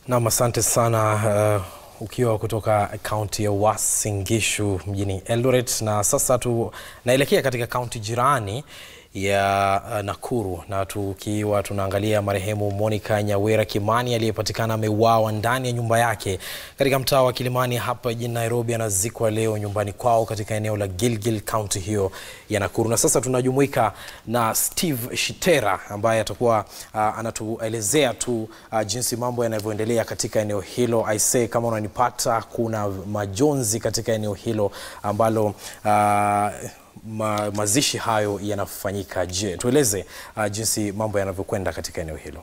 Nam, asante sana uh, ukiwa kutoka kaunti ya Uasin Gishu mjini Eldoret, na sasa tunaelekea katika kaunti jirani ya uh, Nakuru na tukiwa tunaangalia marehemu Monica Nyawera Kimani aliyepatikana ameuawa ndani ya nyumba yake katika mtaa wa Kilimani hapa jijini Nairobi. Anazikwa leo nyumbani kwao katika eneo la Gilgil, kaunti hiyo ya Nakuru. Na sasa tunajumuika na Steve Shitera ambaye atakuwa uh, anatuelezea tu uh, jinsi mambo yanavyoendelea katika eneo hilo. Aisee, kama unanipata, kuna majonzi katika eneo hilo ambalo uh, ma, mazishi hayo yanafanyika. Je, tueleze uh, jinsi mambo yanavyokwenda katika eneo hilo.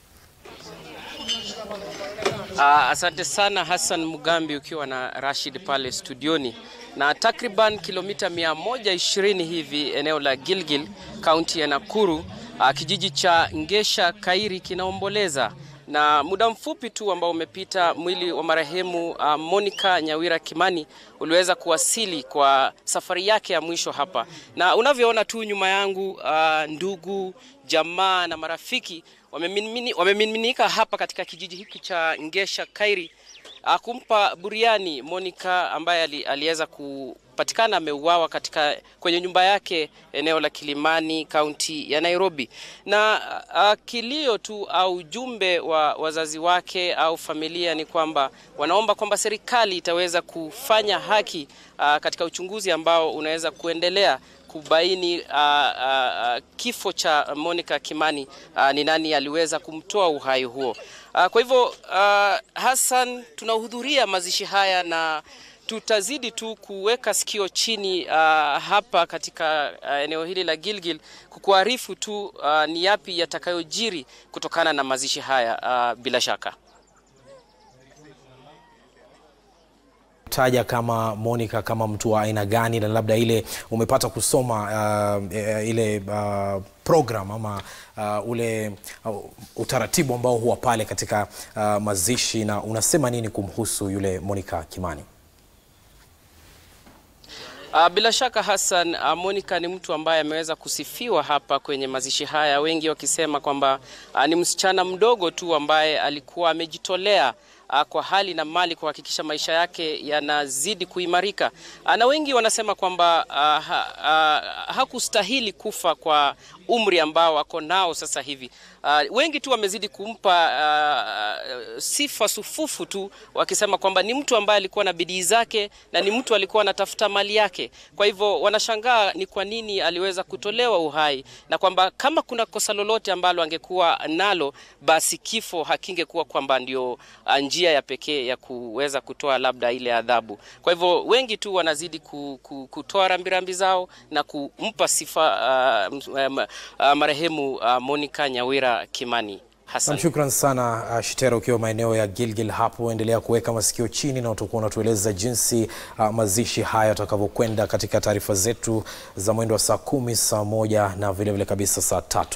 Uh, asante sana Hassan Mugambi ukiwa na Rashid pale studioni. Na takriban kilomita 120 hivi eneo la Gilgil, kaunti ya Nakuru, uh, kijiji cha Ngesha Kairi kinaomboleza na muda mfupi tu ambao umepita mwili wa marehemu uh, Monica Nyawira Kimani uliweza kuwasili kwa safari yake ya mwisho hapa, na unavyoona tu nyuma yangu uh, ndugu jamaa na marafiki wamemiminika hapa katika kijiji hiki cha Ngesha Kairi uh, kumpa buriani Monica ambaye aliweza kupatikana ameuawa katika kwenye nyumba yake eneo la Kilimani kaunti ya Nairobi. Na uh, kilio tu au ujumbe wa wazazi wake au familia ni kwamba wanaomba kwamba serikali itaweza kufanya haki uh, katika uchunguzi ambao unaweza kuendelea kubaini uh, uh, kifo cha Monica Kimani uh, ni nani aliweza kumtoa uhai huo. Uh, kwa hivyo uh, Hassan, tunahudhuria mazishi haya na tutazidi tu kuweka sikio chini uh, hapa katika uh, eneo hili la Gilgil kukuarifu tu uh, ni yapi yatakayojiri kutokana na mazishi haya uh, bila shaka. taja kama Monica kama mtu wa aina gani, na labda ile umepata kusoma uh, ile uh, program ama uh, ule uh, utaratibu ambao huwa pale katika uh, mazishi, na unasema nini kumhusu yule Monica Kimani? Uh, bila shaka Hassan, uh, Monica ni mtu ambaye ameweza kusifiwa hapa kwenye mazishi haya, wengi wakisema kwamba uh, ni msichana mdogo tu ambaye alikuwa amejitolea uh, kwa hali na mali kuhakikisha maisha yake yanazidi kuimarika. Uh, na wengi wanasema kwamba uh, ha, uh, hakustahili kufa kwa umri ambao ako nao sasa hivi. Uh, wengi tu wamezidi kumpa uh, sifa sufufu tu wakisema kwamba ni mtu ambaye alikuwa na bidii zake na ni mtu alikuwa anatafuta mali yake. Kwa hivyo wanashangaa ni kwa nini aliweza kutolewa uhai na kwamba kama kuna kosa lolote ambalo angekuwa nalo, basi kifo hakingekuwa kwamba ndio njia ya pekee ya kuweza kutoa labda ile adhabu. Kwa hivyo wengi tu wanazidi ku, ku, kutoa rambirambi zao na kumpa sifa uh, uh, marehemu uh, Monica Nyawira Kimani. Hassan. Shukran sana uh, Shitera, ukiwa maeneo ya Gilgil hapo, endelea kuweka masikio chini na utakuwa unatueleza jinsi uh, mazishi haya yatakavyokwenda katika taarifa zetu za mwendo wa saa kumi, saa moja na vilevile vile kabisa saa tatu.